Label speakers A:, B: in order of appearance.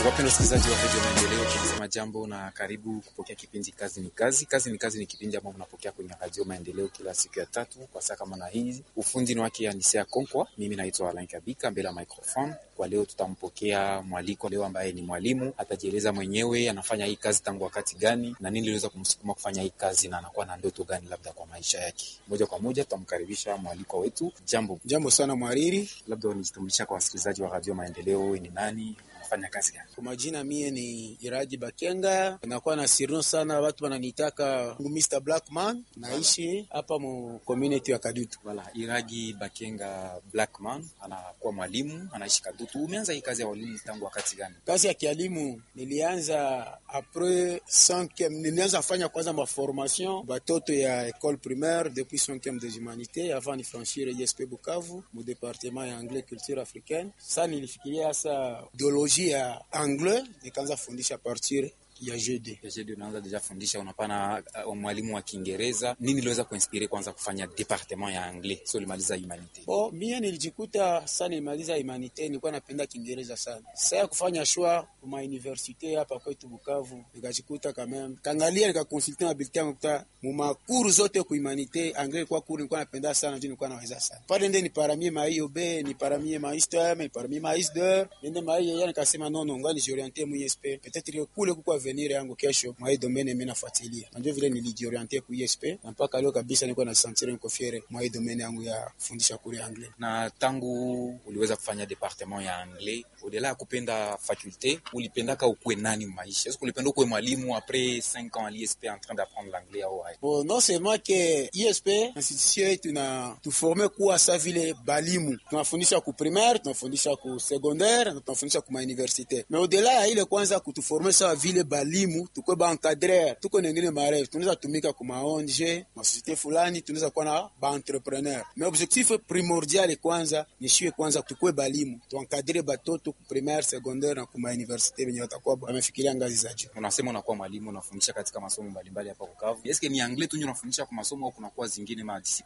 A: Wapenda wasikilizaji wa redio Maendeleo, tunasema jambo na karibu kupokea kipindi kazi ni kazi. Kazi ni kazi ni kipindi ambao mnapokea kwenye redio Maendeleo kila siku ya tatu kwa saa kama na hii. Ufundi ni wake Anisea Konkwa, mimi naitwa Alain Kabika mbele ya microphone. Kwa leo tutampokea mwaliko leo ambaye ni mwalimu, atajieleza mwenyewe anafanya hii kazi tangu wakati gani na nini iliweza kumsukuma kufanya hii kazi na anakuwa na ndoto gani labda kwa maisha yake. Moja kwa moja tutamkaribisha mwaliko wetu. Jambo,
B: Jambo sana mwariri.
A: labda unijitambulisha kwa wasikilizaji wa radio Maendeleo, wewe ni nani, unafanya kazi gani?
B: Kwa majina mie ni Iraji Bakenga, nakuwa na sirno sana, watu wananitaka Mr Blackman. Naishi hapa mu community ya Kadutu.
A: Wala Iragi Bakenga Blackman anakuwa mwalimu, anaishi Kadutu. Umeanza hii kazi ya walimu tangu wakati gani?
B: Kazi ya kialimu nilianza apres 5e, nilianza fanya kwanza ma formation batoto ya école primaire depuis 5e des humanités avant ni franchir ISP Bukavu mu département ya anglais culture africaine. Sasa nilifikiria sasa biologie ya anglais nikaanza fundisha partir ya GD.
A: Jeje, unaanza deja fundisha, unapana uh, mwalimu wa Kiingereza. Nini iliweza kuinspire kwanza kufanya departement ya anglais? So ulimaliza humanite.
B: Bo, mie nilijikuta sana nilimaliza humanite, nilikuwa napenda Kiingereza sana. Sasa ya kufanya shwa kuma universite hapa kwetu Bukavu, nikajikuta kameme kangalia, nikakonsulte na bulletin yangu kuta mu makuru zote ku humanite anglais kwa kuru nilikuwa napenda sana, ndio nilikuwa naweza sana pale, ndio niparamie ma IOB, niparamie ma ISTM, niparamie ma ISDER, ndio ma IEA, nikasema no no, ngani jioriente mu ISP peut-être kule kuko avenir yangu kesho mwa hii domaine mimi nafuatilia, na ndio vile nilijioriente ku ISP na mpaka leo kabisa nilikuwa na sentir niko fiere mwa hii domaine yangu ya kufundisha kule anglais.
A: Na tangu uliweza kufanya departement ya anglais, udela ya kupenda faculte, ulipendaka ukuwe nani maisha? Est-ce que ulipenda ukuwe mwalimu après 5 ans à l'ISP en train d'apprendre l'anglais au hai?
B: Bon, non seulement que ISP institution yetu na tuforme kuwa sa vile balimu, tunafundisha ku primaire, tunafundisha ku secondaire na tunafundisha ku universite. Mais au-delà ya ile kwanza kutuforme sa vile balimu, tukwe ba encadreur, tuko na ngine marefu, tunaweza tumika ku ma ONG, ma société fulani, tunaweza kuwa na ba entrepreneur. Mais objectif primordial kwanza ni shiwe kwanza tukwe balimu, tuencadre batoto ku primaire, secondaire na ku ma universite benye watakuwa wamefikiria ngazi za juu.
A: Unasema unakuwa mwalimu unafundisha katika masomo mbalimbali hapa Bukavu. Est-ce que ni anglais tu ndio unafundisha kwa masomo au kunakuwa zingine ma